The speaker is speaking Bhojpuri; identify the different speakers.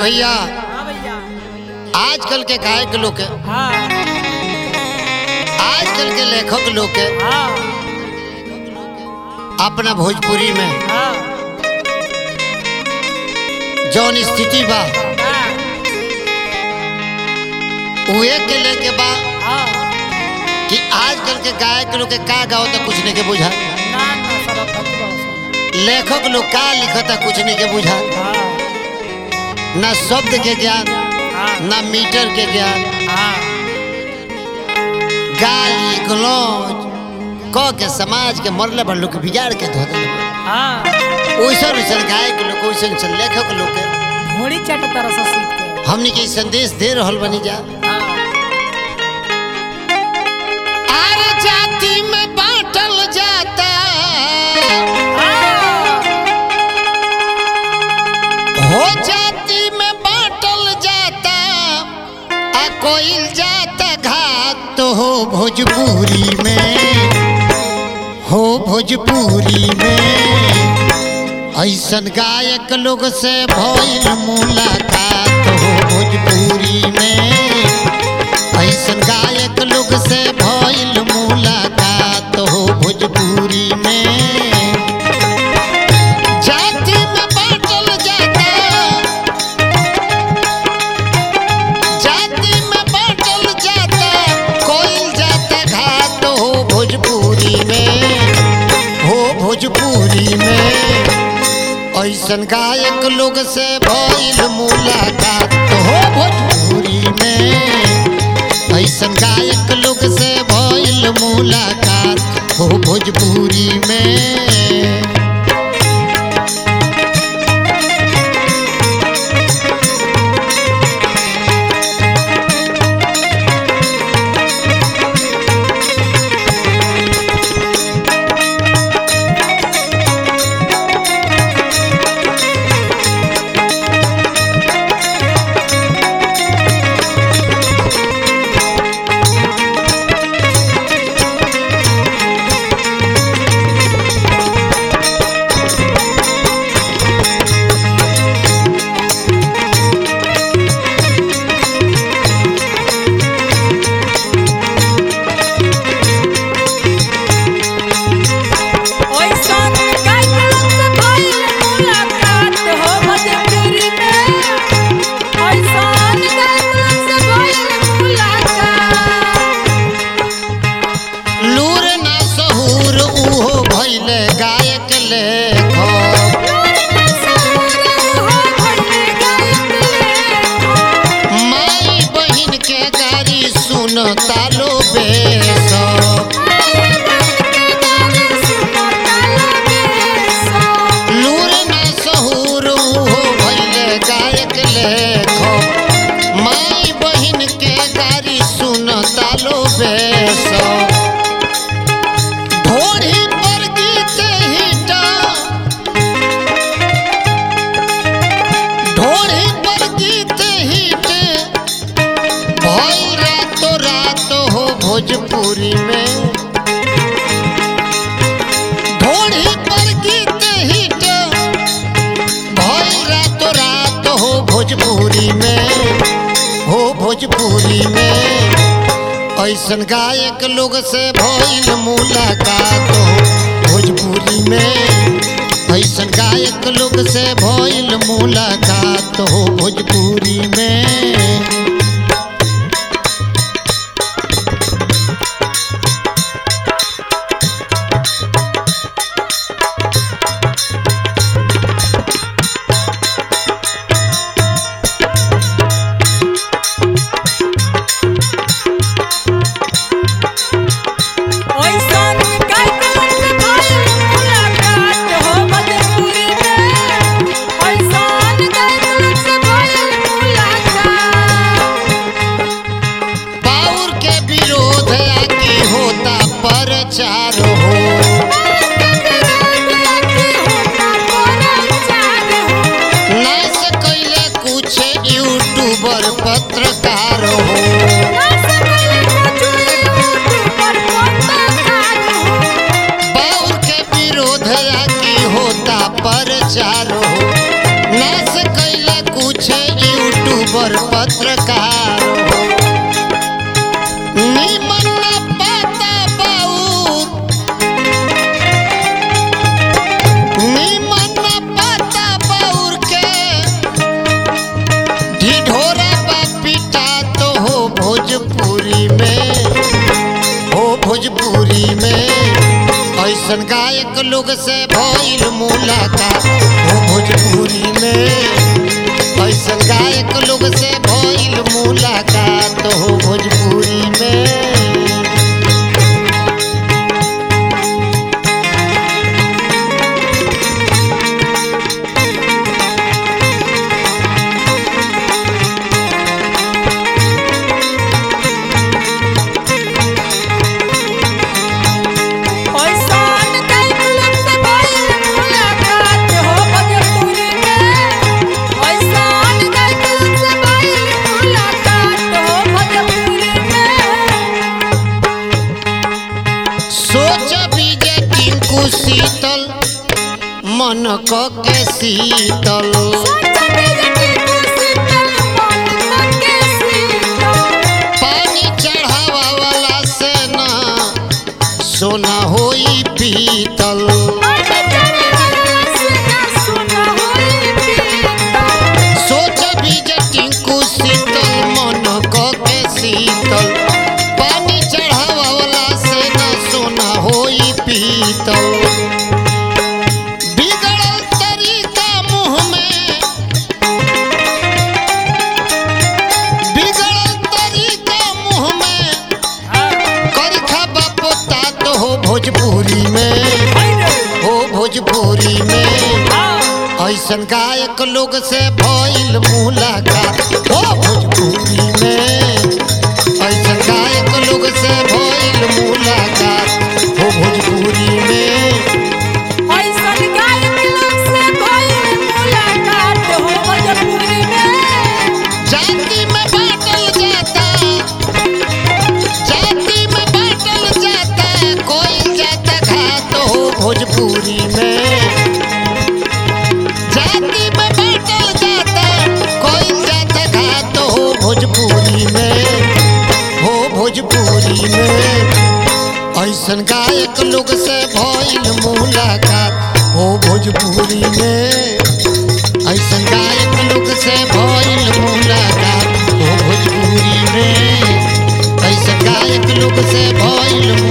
Speaker 1: भैया
Speaker 2: हाँ भैया
Speaker 1: आजकल के गायक लोग के
Speaker 2: हाँ
Speaker 1: आजकल के लेखक लोग के
Speaker 2: हाँ
Speaker 1: अपना भोजपुरी में
Speaker 2: हाँ
Speaker 1: जौन स्थिति बा
Speaker 2: हाँ
Speaker 1: उहे के लेके बा
Speaker 2: हाँ
Speaker 1: कि आजकल के गायक लोग के का गाओ तो कुछ नहीं के बुझा
Speaker 2: ना ना सब अपनी बस
Speaker 1: लेखक लोग का लिखता कुछ नहीं के बुझा
Speaker 2: हाँ
Speaker 1: ना शब्द के ज्ञान
Speaker 2: हाँ
Speaker 1: ना मीटर के ज्ञान
Speaker 2: हाँ
Speaker 1: गाली गलौज क के समाज के मरले पर लोग बिगाड़ के धो देले
Speaker 2: हाँ
Speaker 1: ओइसन ओइसन गायक लोग ओइसन ओइसन लेखक लोग के
Speaker 2: घोड़ी चट तरह से सीख के
Speaker 1: हमनी के ई संदेश दे रहल बनी जा
Speaker 2: हाँ
Speaker 1: आर जाति में बांटल जाता
Speaker 2: हाँ
Speaker 1: हो जाति में बांटल जाता आ कोइल जाता घात तो हो भोजपुरी में हो भोजपुरी में ऐसन गायक लोग से भइल मुलाकात हो भोजपुरी में ऐसन गायक लोग से भइल मुलाकात हो भोजपुरी में जाति में बांटल जाता जाति में बांटल जाता कोई जाता घाट हो भोजपुरी में हो भोजपुरी में ऐसन गायक लोग से भइल मुलाकात हो भोजपुरी में ऐसन गायक लोग से भइल मुलाकात हो भोजपुरी में
Speaker 2: ओइसन गायक लोग से भइल मुलाकात हो भोजपुरी में ओइसन गायक लोग से भइल मुलाकात
Speaker 1: लूर ना सहूर उहो भइले गायक लेखक माई बहिन के गारी सुन तालो बेस लूर ना सहूर उहो भइले गायक लेखक माई बहिन के गारी सुन तालो बेस ढोढ़ी पर गीत हिटा ढोढ़ी पर गीत हिट भइल रातो रात हो भोजपुरी में ढोढ़ी पर गीत हिट भइल रातो रात हो भोजपुरी में हो भोजपुरी में ऐसन गायक लोग से भइल मुलाकात हो भोजपुरी में ऐसन गायक लोग से भइल मुलाकात हो भोजपुरी में
Speaker 2: ओइसन गायक लोग से भइल मुलाकात हो भोजपुरी में ओइसन गायक लोग से भइल मुलाकात
Speaker 1: पाउर के विरोध आकी होता प्रचार हो नाश कैले कुछ यूट्यूबर पत्रकार हो बाउर के विरोध आकी होता प्रचार हो नाश कैले कुछ पत्रकार हो निमन न पाता बाउर निमन न पाता बाउर के ढिढोरा बा पिटा तो हो भोजपुरी में हो भोजपुरी में ऐसन गायक लोग से भइल मुलाकात हो भोजपुरी में ऐसन गायक लोग से भइल मुलाकात हो भोजपुरी में
Speaker 2: ऐसान गायक लोग से भइल मुलाकात हो भोजपुरी में ऐसान गायक लोग से भइल मुलाकात हो भोजपुरी में
Speaker 1: सोच बीजे टिंकू शीतल मन क के शीतल पानी चढ़ावा वाला से ना सोना होई पीतल सोच बीजे टिंकू शीतल मन क के शीतल पानी चढ़ावा वाला से ना सोना होई पीतल बिगड़ल तरीका मुंह में बिगड़ल तरीका मुंह में करखा बापोता तो हो भोजपुरी में हो भोजपुरी में ऐसन गायक लोग से भइल मुलाकात हो भोजपुरी में ऐसन गायक लोग से भइल मुलाकात हो भोजपुरी में जाति में बांटल जाता जाति में बांटल जाता कोई जाता घात हो भोजपुरी में जाति में बांटल जाता कोई जाता घात हो भोजपुरी में हो भोजपुरी में ऐसन गायक लोग से भइल मुलाकात हो भोजपुरी में ऐसन गायक लोग से भइल मुलाकात हो भोजपुरी में ऐसन गायक लोग से भइल